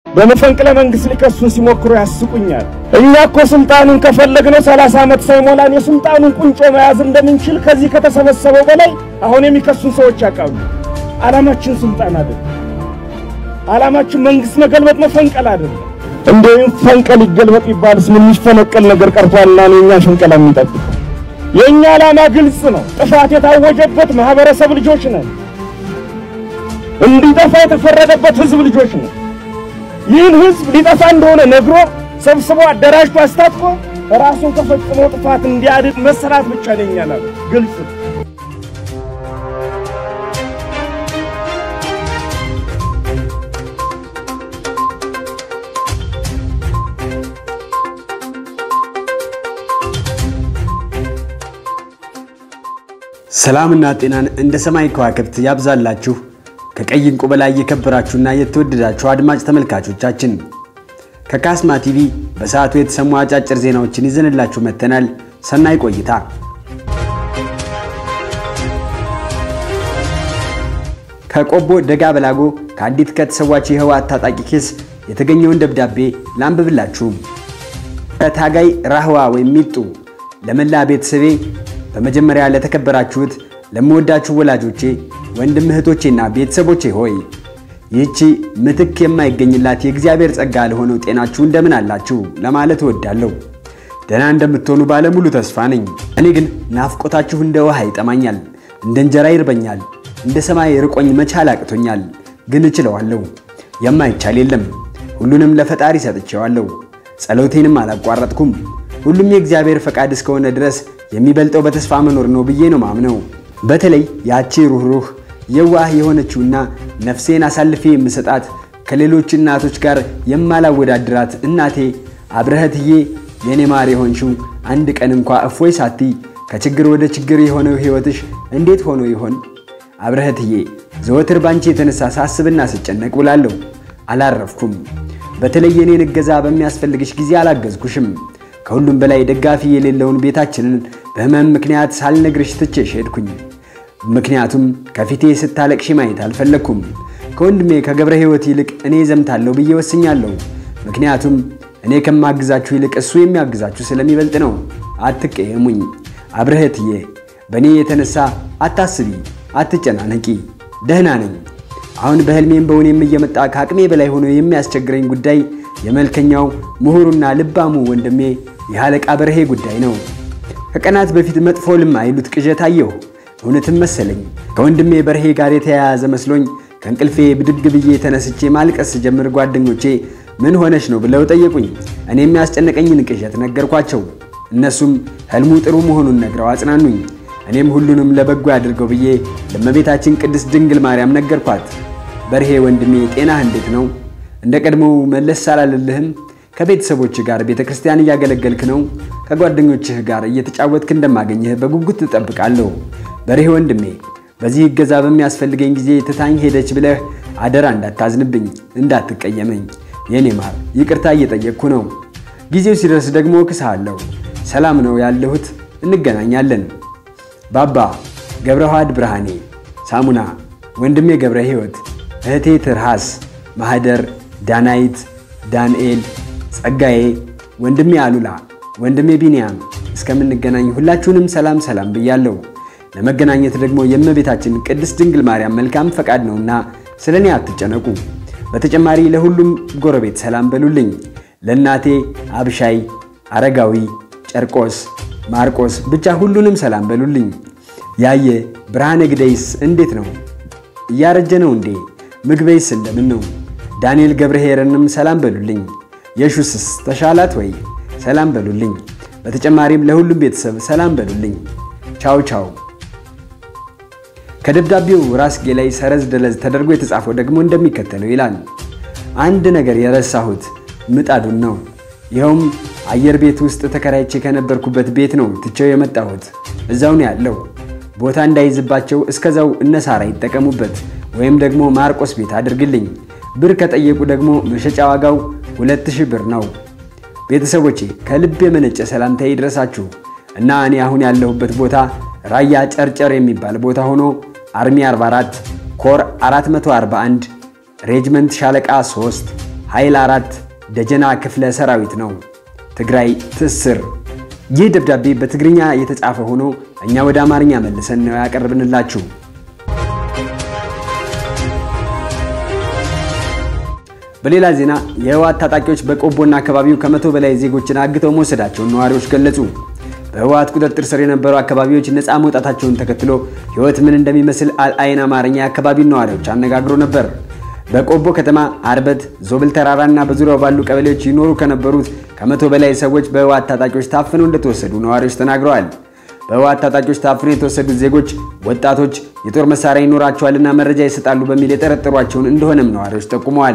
በመፈንቅለ መንግሥት ሊከሱን ሲሞክሩ ያስቁኛል። እኛ እኮ ስልጣኑን ከፈለግነው ሰላሳ ዓመት ሳይሞላን የስልጣኑን ቁንጮ መያዝ እንደምንችል ከዚህ ከተሰበሰበው በላይ አሁን የሚከሱን ሰዎች ያውቃሉ። ዓላማችን ስልጣን አይደለም። ዓላማችን መንግሥት መገልበጥ መፈንቀል አይደለም። እንደውም ፈንቀል ይገልበጥ ይባልስ ምን የሚፈነቀል ነገር ቀርቷልና ነው እኛ ሽንቀላ የሚጠብቅ የእኛ ዓላማ ግልጽ ነው። ጥፋት የታወጀበት ማህበረሰብ ልጆች ነን። እንዲጠፋ የተፈረደበት ህዝብ ልጆች ነን። ይህን ህዝብ ሊጠፋ እንደሆነ ነግሮ ሰብስቦ አደራጅቶ አስታጥቆ ራሱን ከፈጽሞ ጥፋት እንዲያድን መሰራት ብቻ ነው የእኛ ዓላማ። ግልጽ ነው። ሰላምና ጤናን እንደ ሰማይ ከዋክብት ያብዛላችሁ። ከቀይ ዕንቁ በላይ የከበራችሁና የተወደዳችሁ አድማጭ ተመልካቾቻችን ከካስማ ቲቪ በሰዓቱ የተሰሙ አጫጭር ዜናዎችን ይዘንላችሁ መጥተናል። ሰናይ ቆይታ። ከቆቦ ደጋ በላጎ ከአንዲት ከተሰዋች የህወሓት ታጣቂ ኬስ የተገኘውን ደብዳቤ ላንብብላችሁ። ከታጋይ ራህዋ ወይም ሚጡ ለመላ ቤተሰቤ በመጀመሪያ ለተከበራችሁት ለምወዳችሁ ወላጆቼ፣ ወንድም እህቶቼና ቤተሰቦቼ ሆይ ይህቺ ምትክ የማይገኝላት የእግዚአብሔር ጸጋ ለሆነው ጤናችሁ እንደምን አላችሁ ለማለት እወዳለሁ። ደህና እንደምትሆኑ ባለሙሉ ተስፋ ነኝ። እኔ ግን ናፍቆታችሁ እንደ ውሃ ይጠማኛል፣ እንደ እንጀራ ይርበኛል፣ እንደ ሰማይ ርቆኝ መቻል አቅቶኛል። ግን እችለዋለሁ። የማይቻል የለም። ሁሉንም ለፈጣሪ ሰጥቼዋለሁ። ጸሎቴንም አላቋረጥኩም። ሁሉም የእግዚአብሔር ፈቃድ እስከሆነ ድረስ የሚበልጠው በተስፋ መኖር ነው ብዬ ነው ማምነው። በተለይ ያቺ ሩህሩህ የዋህ የሆነችውና ነፍሴን አሳልፌ የምሰጣት ከሌሎች እናቶች ጋር የማላወዳድራት እናቴ አብረህትዬ የኔ ማር የሆንሽው አንድ ቀን እንኳ እፎይ ሳቲ ከችግር ወደ ችግር የሆነው ሕይወትሽ እንዴት ሆኖ ይሆን? አብረህትዬ ዘወትር ባንቺ የተነሳ ሳስብና ስጨነቅ ውላለሁ። አላረፍኩም። በተለይ የኔን እገዛ በሚያስፈልግሽ ጊዜ አላገዝኩሽም። ከሁሉም በላይ ደጋፊ የሌለውን ቤታችንን በሕመም ምክንያት ሳልነግርሽ ትቼሽ ሄድኩኝ። ምክንያቱም ከፊቴ ስታለቅሺ ማየት አልፈለግኩም። ከወንድሜ ከገብረ ሕይወት ይልቅ እኔ ዘምታለሁ ብዬ ወስኛለሁ። ምክንያቱም እኔ ከማግዛችሁ ይልቅ እሱ የሚያግዛችሁ ስለሚበልጥ ነው። አትቀየሙኝ። አብረህትዬ በእኔ የተነሳ አታስቢ፣ አትጨናነቂ። ደህና ነኝ። አሁን በሕልሜም በውኔም እየመጣ ከአቅሜ በላይ ሆኖ የሚያስቸግረኝ ጉዳይ የመልከኛው ምሁሩና ልባሙ ወንድሜ የአለቃ በርሄ ጉዳይ ነው። ከቀናት በፊት መጥፎ ልም አይሉት ቅዠት አየሁ። እውነትም መሰለኝ። ከወንድሜ በርሄ ጋር የተያያዘ መስሎኝ ከእንቅልፌ ብድግ ብዬ ተነስቼ ማልቀስ ስጀምር ጓደኞቼ ምን ሆነች ነው ብለው ጠየቁኝ። እኔ የሚያስጨነቀኝን ቅዠት ነገርኳቸው። እነሱም ህልሙ ጥሩ መሆኑን ነግረው አጽናኑኝ። እኔም ሁሉንም ለበጎ ያድርገው ብዬ ለእመቤታችን ቅድስት ድንግል ማርያም ነገርኳት። በርሄ ወንድሜ ጤናህ እንዴት ነው? እንደ ቀድሞው መለስ አላለልህም? ከቤተሰቦችህ ጋር ቤተ ክርስቲያን እያገለገልክ ነው? ከጓደኞችህ ጋር እየተጫወትክ እንደማገኘህ በጉጉት ትጠብቃለሁ። በርሄ ወንድሜ በዚህ እገዛ በሚያስፈልገኝ ጊዜ ትታኝ ሄደች ብለህ አደራ እንዳታዝንብኝ፣ እንዳትቀየመኝ። የኔ ማር ይቅርታ እየጠየቅኩ ነው። ጊዜው ሲደርስ ደግሞ እክስሃለሁ። ሰላም ነው ያለሁት፣ እንገናኛለን። ባባ ገብረዋህድ ብርሃኔ፣ ሳሙና ወንድሜ ገብረ ሕይወት፣ እህቴ ትርሃስ፣ ማህደር፣ ዳናይት፣ ዳንኤል፣ ጸጋዬ፣ ወንድሜ አሉላ፣ ወንድሜ ቢንያም እስከምንገናኝ ሁላችሁንም ሰላም ሰላም ብያለሁ። ለመገናኘት ደግሞ የእመቤታችን ቅድስት ድንግል ማርያም መልካም ፈቃድ ነውና ስለ እኔ አትጨነቁ። በተጨማሪ ለሁሉም ጎረቤት ሰላም በሉልኝ። ለእናቴ አብሻይ፣ አረጋዊ፣ ጨርቆስ፣ ማርቆስ ብቻ ሁሉንም ሰላም በሉልኝ። ያየ ብርሃነ ግደይስ እንዴት ነው? እያረጀ ነው እንዴ? ምግበይስ እንደምን ነው? ዳንኤል ገብረሄርንም ሰላም በሉልኝ። የሹስስ ተሻላት ወይ? ሰላም በሉልኝ። በተጨማሪም ለሁሉም ቤተሰብ ሰላም በሉልኝ። ቻው ቻው። ከደብዳቤው ራስጌ ላይ ሰረዝ ደለዝ ተደርጎ የተጻፈው ደግሞ እንደሚከተለው ይላል። አንድ ነገር የረሳሁት ምጣዱን ነው። ይኸውም አየር ቤት ውስጥ ተከራይቼ ከነበርኩበት ቤት ነው ትቼው የመጣሁት። እዛው ነው ያለው። ቦታ እንዳይዝባቸው እስከዛው እነሳራ ይጠቀሙበት፣ ወይም ደግሞ ማርቆስ ቤት አድርግልኝ። ብር ከጠየቁ ደግሞ መሸጫ ዋጋው ሁለት ሺህ ብር ነው። ቤተሰቦቼ ከልብ የመነጨ ሰላምታ ይድረሳችሁ እና እኔ አሁን ያለሁበት ቦታ ራያ ጨርጨር የሚባል ቦታ ሆኖ አርሚ 44 ኮር 441 ሬጅመንት ሻለቃ 3 ኃይል አራት ደጀና ክፍለ ሰራዊት ነው። ትግራይ ትስር። ይህ ደብዳቤ በትግርኛ የተጻፈ ሆኖ እኛ ወደ አማርኛ መልሰን ነው ያቀርብንላችሁ። በሌላ ዜና የህወሓት ታጣቂዎች በቆቦና አካባቢው ከመቶ በላይ ዜጎችን አግተው መውሰዳቸውን ነዋሪዎች ገለጹ። በህወሓት ቁጥጥር ስር የነበሩ አካባቢዎች ነፃ መውጣታቸውን ተከትሎ ህይወት ምን እንደሚመስል አልአይን አማርኛ የአካባቢውን ነዋሪዎች አነጋግሮ ነበር። በቆቦ ከተማ አርበት፣ ዞብል ተራራና በዙሪያው ባሉ ቀበሌዎች ይኖሩ ከነበሩት ከመቶ በላይ ሰዎች በህወሓት ታጣቂዎች ታፍነው እንደተወሰዱ ነዋሪዎች ተናግረዋል። በህወሓት ታጣቂዎች ታፍነው የተወሰዱት ዜጎች ወጣቶች የጦር መሳሪያ ይኖራቸዋልና መረጃ ይሰጣሉ በሚል የጠረጠሯቸውን እንደሆነም ነዋሪዎች ጠቁመዋል።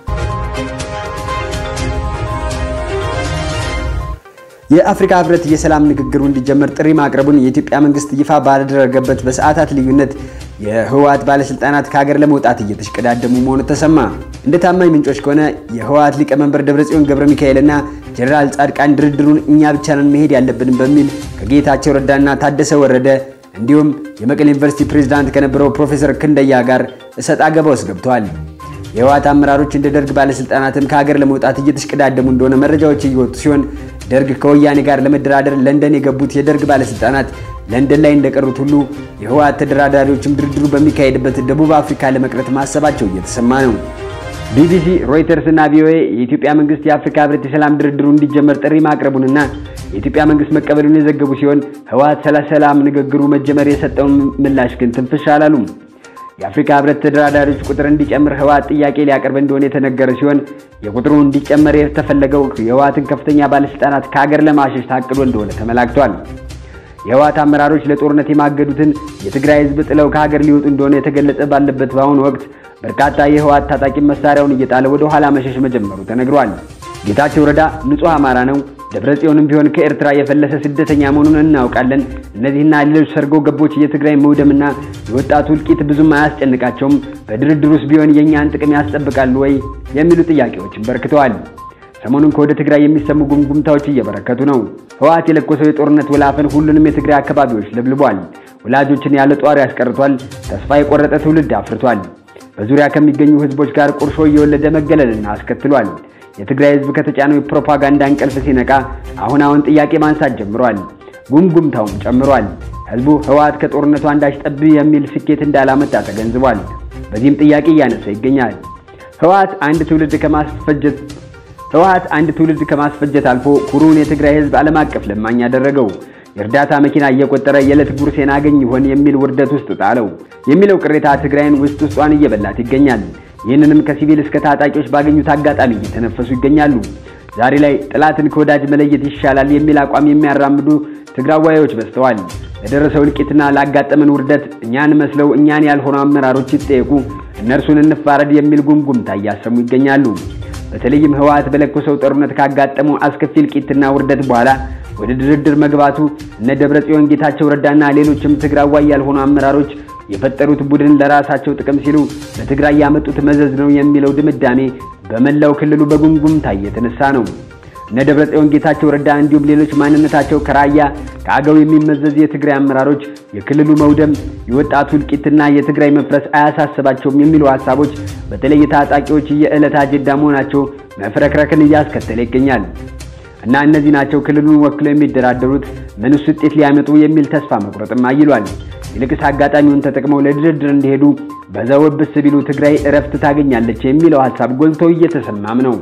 የአፍሪካ ህብረት የሰላም ንግግሩ እንዲጀመር ጥሪ ማቅረቡን የኢትዮጵያ መንግስት ይፋ ባደረገበት በሰዓታት ልዩነት የህወሓት ባለስልጣናት ከሀገር ለመውጣት እየተሽቀዳደሙ መሆኑ ተሰማ። እንደ ታማኝ ምንጮች ከሆነ የህወሓት ሊቀመንበር ደብረጽዮን ገብረ ሚካኤልና ጀኔራል ጻድቃን ድርድሩን እኛ ብቻ ነን መሄድ ያለብን በሚል ከጌታቸው ረዳና ታደሰ ወረደ እንዲሁም የመቀሌ ዩኒቨርሲቲ ፕሬዝዳንት ከነበረው ፕሮፌሰር ክንደያ ጋር እሰጥ አገባ ውስጥ ገብተዋል። የህወሓት አመራሮች እንደ ደርግ ባለስልጣናትም ከሀገር ለመውጣት እየተሽቀዳደሙ እንደሆነ መረጃዎች እየወጡ ሲሆን ደርግ ከወያኔ ጋር ለመደራደር ለንደን የገቡት የደርግ ባለስልጣናት ለንደን ላይ እንደቀሩት ሁሉ የህወሓት ተደራዳሪዎችም ድርድሩ በሚካሄድበት ደቡብ አፍሪካ ለመቅረት ማሰባቸው እየተሰማ ነው። ቢቢሲ፣ ሮይተርስ እና ቪኦኤ የኢትዮጵያ መንግስት የአፍሪካ ህብረት የሰላም ድርድሩ እንዲጀመር ጥሪ ማቅረቡንና የኢትዮጵያ መንግስት መቀበሉን የዘገቡ ሲሆን ህወሓት ስለ ሰላም ንግግሩ መጀመር የሰጠውን ምላሽ ግን ትንፍሽ አላሉም። የአፍሪካ ህብረት ተደራዳሪዎች ቁጥር እንዲጨምር ህወሓት ጥያቄ ሊያቀርብ እንደሆነ የተነገረ ሲሆን የቁጥሩ እንዲጨመር የተፈለገው የህወሓትን ከፍተኛ ባለስልጣናት ከሀገር ለማሸሽ ታቅዶ እንደሆነ ተመላክቷል። የህወሓት አመራሮች ለጦርነት የማገዱትን የትግራይ ህዝብ ጥለው ከሀገር ሊወጡ እንደሆነ የተገለጸ ባለበት በአሁኑ ወቅት በርካታ የህወሓት ታጣቂ መሳሪያውን እየጣለ ወደ ኋላ መሸሽ መጀመሩ ተነግሯል። ጌታቸው ረዳ ንጹሕ አማራ ነው፣ ደብረ ጽዮንም ቢሆን ከኤርትራ የፈለሰ ስደተኛ መሆኑን እናውቃለን። እነዚህና ሌሎች ሰርጎ ገቦች የትግራይ መውደምና የወጣቱ እልቂት ብዙም አያስጨንቃቸውም። በድርድር ውስጥ ቢሆን የእኛን ጥቅም ያስጠብቃሉ ወይ የሚሉ ጥያቄዎችን በርክተዋል። ሰሞኑን ከወደ ትግራይ የሚሰሙ ጉምጉምታዎች እየበረከቱ ነው። ህወሓት የለኮሰው የጦርነት ወላፈን ሁሉንም የትግራይ አካባቢዎች ለብልቧል። ወላጆችን ያለ ጧሪ ያስቀርቷል። ተስፋ የቆረጠ ትውልድ አፍርቷል። በዙሪያ ከሚገኙ ህዝቦች ጋር ቁርሾ እየወለደ መገለልን አስከትሏል። የትግራይ ህዝብ ከተጫነው የፕሮፓጋንዳ እንቅልፍ ሲነቃ አሁን አሁን ጥያቄ ማንሳት ጀምሯል። ጉምጉምታውም ጨምሯል። ህዝቡ ህወሓት ከጦርነቱ አንዳች ጠብ የሚል ስኬት እንዳላመጣ ተገንዝቧል። በዚህም ጥያቄ እያነሳ ይገኛል። ህወሓት አንድ ትውልድ ከማስፈጀት ህወሓት አንድ ትውልድ ከማስፈጀት አልፎ ኩሩን የትግራይ ህዝብ ዓለም አቀፍ ለማኝ ያደረገው የእርዳታ መኪና እየቆጠረ የዕለት ጉርሴን አገኝ ይሆን የሚል ውርደት ውስጥ ጣለው የሚለው ቅሬታ ትግራይን ውስጥ ውስጧን እየበላት ይገኛል። ይህንንም ከሲቪል እስከ ታጣቂዎች ባገኙት አጋጣሚ እየተነፈሱ ይገኛሉ። ዛሬ ላይ ጠላትን ከወዳጅ መለየት ይሻላል የሚል አቋም የሚያራምዱ ትግራዋዮች በዝተዋል። ለደረሰው እልቂትና ላጋጠመን ውርደት እኛን መስለው እኛን ያልሆኑ አመራሮች ይጠየቁ፣ እነርሱን እንፋረድ የሚል ጉምጉምታ እያሰሙ ይገኛሉ። በተለይም ህወሓት በለኮሰው ጦርነት ካጋጠመው አስከፊ እልቂትና ውርደት በኋላ ወደ ድርድር መግባቱ እነ ደብረ ጽዮን፣ ጌታቸው ረዳና ሌሎችም ትግራዋይ ያልሆኑ አመራሮች የፈጠሩት ቡድን ለራሳቸው ጥቅም ሲሉ በትግራይ ያመጡት መዘዝ ነው የሚለው ድምዳሜ በመላው ክልሉ በጉምጉምታ እየተነሳ ነው። እነ ደብረ ጽዮን፣ ጌታቸው ረዳ እንዲሁም ሌሎች ማንነታቸው ከራያ ከአገው የሚመዘዝ የትግራይ አመራሮች የክልሉ መውደም፣ የወጣቱ እልቂትና የትግራይ መፍረስ አያሳስባቸውም የሚሉ ሀሳቦች በተለይ ታጣቂዎች የዕለት አጀንዳ መሆናቸው መፍረክረክን እያስከተለ ይገኛል። እና እነዚህ ናቸው ክልሉን ወክለው የሚደራደሩት ምንስ ውጤት ሊያመጡ የሚል ተስፋ መቁረጥም አይሏል። ይልቅስ አጋጣሚውን ተጠቅመው ለድርድር እንዲሄዱ በዛው ብስ ቢሉ ትግራይ እረፍት ታገኛለች የሚለው ሀሳብ ጎልቶ እየተሰማም ነው።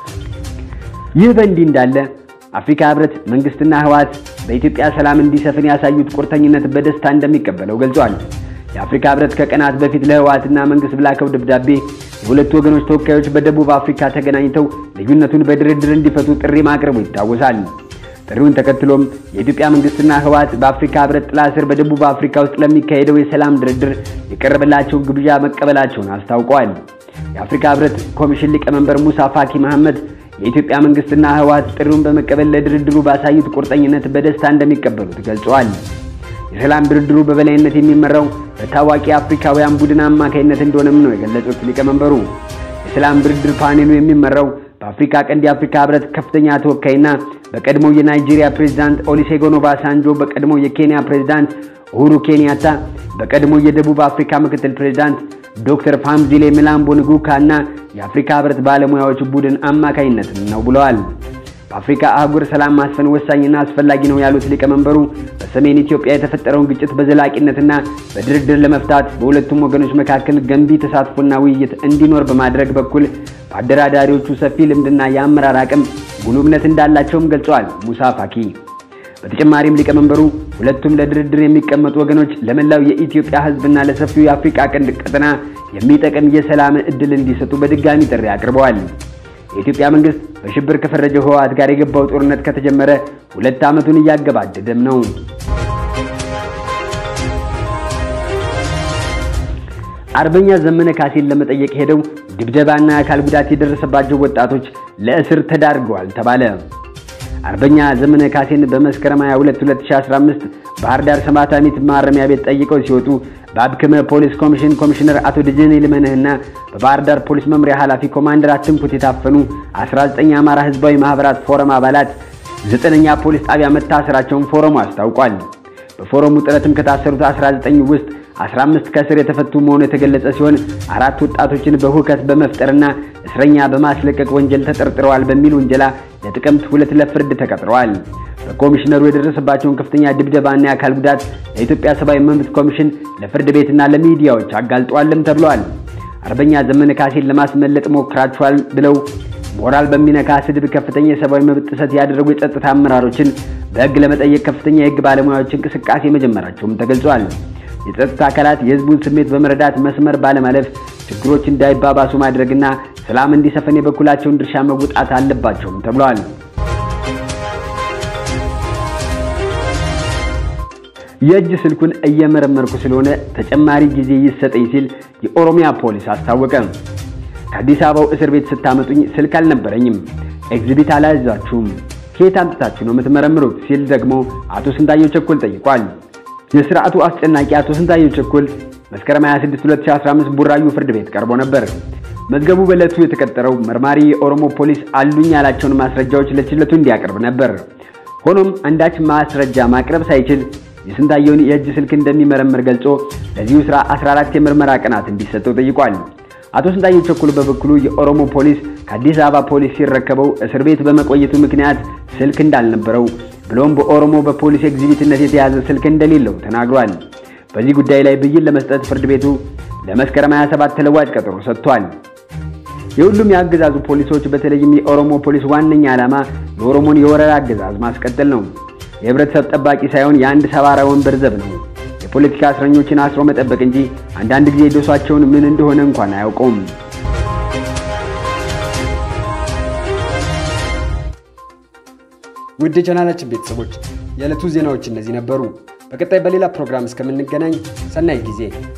ይህ በእንዲህ እንዳለ አፍሪካ ህብረት መንግስትና ህወሓት በኢትዮጵያ ሰላም እንዲሰፍን ያሳዩት ቁርጠኝነት በደስታ እንደሚቀበለው ገልጿል። የአፍሪካ ህብረት ከቀናት በፊት ለህወሓትና መንግስት በላከው ደብዳቤ የሁለቱ ወገኖች ተወካዮች በደቡብ አፍሪካ ተገናኝተው ልዩነቱን በድርድር እንዲፈቱ ጥሪ ማቅረቡ ይታወሳል። ጥሪውን ተከትሎም የኢትዮጵያ መንግስትና ህወሓት በአፍሪካ ህብረት ጥላ ስር በደቡብ አፍሪካ ውስጥ ለሚካሄደው የሰላም ድርድር የቀረበላቸው ግብዣ መቀበላቸውን አስታውቀዋል። የአፍሪካ ህብረት ኮሚሽን ሊቀመንበር ሙሳ ፋኪ መሐመድ የኢትዮጵያ መንግስትና ህወሓት ጥሪውን በመቀበል ለድርድሩ ባሳዩት ቁርጠኝነት በደስታ እንደሚቀበሉት ገልጸዋል። የሰላም ድርድሩ በበላይነት የሚመራው በታዋቂ አፍሪካውያን ቡድን አማካይነት እንደሆነም ነው የገለጹት ሊቀመንበሩ። የሰላም ድርድር ፓኔሉ የሚመራው በአፍሪካ ቀንድ የአፍሪካ ህብረት ከፍተኛ ተወካይና በቀድሞው የናይጄሪያ ፕሬዝዳንት ኦሊሴጎን ኦባሳንጆ፣ በቀድሞው የኬንያ ፕሬዝዳንት ኡሁሩ ኬንያታ፣ በቀድሞ የደቡብ አፍሪካ ምክትል ፕሬዝዳንት ዶክተር ፋምዚሌ ሚላምቦ ንጉካ እና የአፍሪካ ህብረት ባለሙያዎች ቡድን አማካይነት ነው ብለዋል። በአፍሪካ አህጉር ሰላም ማስፈን ወሳኝና አስፈላጊ ነው ያሉት ሊቀመንበሩ በሰሜን ኢትዮጵያ የተፈጠረውን ግጭት በዘላቂነትና በድርድር ለመፍታት በሁለቱም ወገኖች መካከል ገንቢ ተሳትፎና ውይይት እንዲኖር በማድረግ በኩል በአደራዳሪዎቹ ሰፊ ልምድና የአመራር አቅም ጉልህ እምነት እንዳላቸውም ገልጸዋል። ሙሳ ፋኪ በተጨማሪም ሊቀመንበሩ ሁለቱም ለድርድር የሚቀመጡ ወገኖች ለመላው የኢትዮጵያ ህዝብና ለሰፊው የአፍሪካ ቀንድ ቀጠና የሚጠቅም የሰላም ዕድል እንዲሰጡ በድጋሚ ጥሪ አቅርበዋል። የኢትዮጵያ መንግስት በሽብር ከፈረጀው ህወሓት ጋር የገባው ጦርነት ከተጀመረ ሁለት ዓመቱን እያገባደደም ነው። አርበኛ ዘመነ ካሴን ለመጠየቅ ሄደው ድብደባና የአካል ጉዳት የደረሰባቸው ወጣቶች ለእስር ተዳርገዋል ተባለ። አርበኛ ዘመነ ካሴን በመስከረም 22 2015 ባህር ዳር ሰማዕታት ማረሚያ ቤት ጠይቀው ሲወጡ በአብክመ ፖሊስ ኮሚሽን ኮሚሽነር አቶ ደጀኔ ልመንህና በባህር ዳር ፖሊስ መምሪያ ኃላፊ ኮማንደር አትንኩት የታፈኑ 19 የአማራ ህዝባዊ ማህበራት ፎረም አባላት ዘጠነኛ ፖሊስ ጣቢያ መታሰራቸውን ፎረሙ አስታውቋል። በፎረሙ ጥረትም ከታሰሩት 19 ውስጥ 15 ከእስር የተፈቱ መሆኑ የተገለጸ ሲሆን አራት ወጣቶችን በሁከት በመፍጠርና እስረኛ በማስለቀቅ ወንጀል ተጠርጥረዋል በሚል ውንጀላ ለጥቅምት ሁለት ለፍርድ ተቀጥረዋል። በኮሚሽነሩ የደረሰባቸውን ከፍተኛ ድብደባና የአካል ጉዳት ለኢትዮጵያ ሰብአዊ መብት ኮሚሽን ለፍርድ ቤትና ለሚዲያዎች አጋልጠዋልም ተብለዋል። አርበኛ ዘመነ ካሴን ለማስመለጥ ሞክራችኋል ብለው ሞራል በሚነካ ስድብ ከፍተኛ የሰብአዊ መብት ጥሰት ያደረጉ የጸጥታ አመራሮችን በሕግ ለመጠየቅ ከፍተኛ የሕግ ባለሙያዎች እንቅስቃሴ መጀመራቸውም ተገልጿል። የጸጥታ አካላት የሕዝቡን ስሜት በመረዳት መስመር ባለማለፍ ችግሮች እንዳይባባሱ ማድረግና ሰላም እንዲሰፈን የበኩላቸውን ድርሻ መወጣት አለባቸውም ተብሏል። የእጅ ስልኩን እየመረመርኩ ስለሆነ ተጨማሪ ጊዜ ይሰጠኝ ሲል የኦሮሚያ ፖሊስ አስታወቀ። ከአዲስ አበባው እስር ቤት ስታመጡኝ ስልክ አልነበረኝም፣ ኤግዚቢት አላያዛችሁም፣ ከየት አምጥታችሁ ነው የምትመረምሩት? ሲል ደግሞ አቶ ስንታየው ቸኮል ጠይቋል። የስርዓቱ አስጨናቂ አቶ ስንታየው ቸኮል መስከረም 26 2015 ቡራዩ ፍርድ ቤት ቀርቦ ነበር። መዝገቡ በዕለቱ የተቀጠረው መርማሪ የኦሮሞ ፖሊስ አሉኝ ያላቸውን ማስረጃዎች ለችሎቱ እንዲያቀርብ ነበር። ሆኖም አንዳች ማስረጃ ማቅረብ ሳይችል የስንታየውን የእጅ ስልክ እንደሚመረምር ገልጾ ለዚሁ ስራ 14 የምርመራ ቀናት እንዲሰጠው ጠይቋል። አቶ ስንታየው ቸኮል በበኩሉ የኦሮሞ ፖሊስ ከአዲስ አበባ ፖሊስ ሲረከበው እስር ቤት በመቆየቱ ምክንያት ስልክ እንዳልነበረው ብሎም በኦሮሞ በፖሊስ ኤግዚቢትነት የተያዘ ስልክ እንደሌለው ተናግሯል። በዚህ ጉዳይ ላይ ብይን ለመስጠት ፍርድ ቤቱ ለመስከረም 27 ተለዋጭ ቀጠሮ ሰጥቷል። የሁሉም የአገዛዙ ፖሊሶች በተለይም የኦሮሞ ፖሊስ ዋነኛ ዓላማ የኦሮሞን የወረራ አገዛዝ ማስቀጠል ነው። የህብረተሰብ ጠባቂ ሳይሆን የአንድ ሰባራ ወንበር ዘብ ነው። የፖለቲካ እስረኞችን አስሮ መጠበቅ እንጂ አንዳንድ ጊዜ ዶሷቸውን ምን እንደሆነ እንኳን አያውቀውም። ውድ የቻናላችን ቤተሰቦች የዕለቱ ዜናዎች እነዚህ ነበሩ። በቀጣይ በሌላ ፕሮግራም እስከምንገናኝ ሰናይ ጊዜ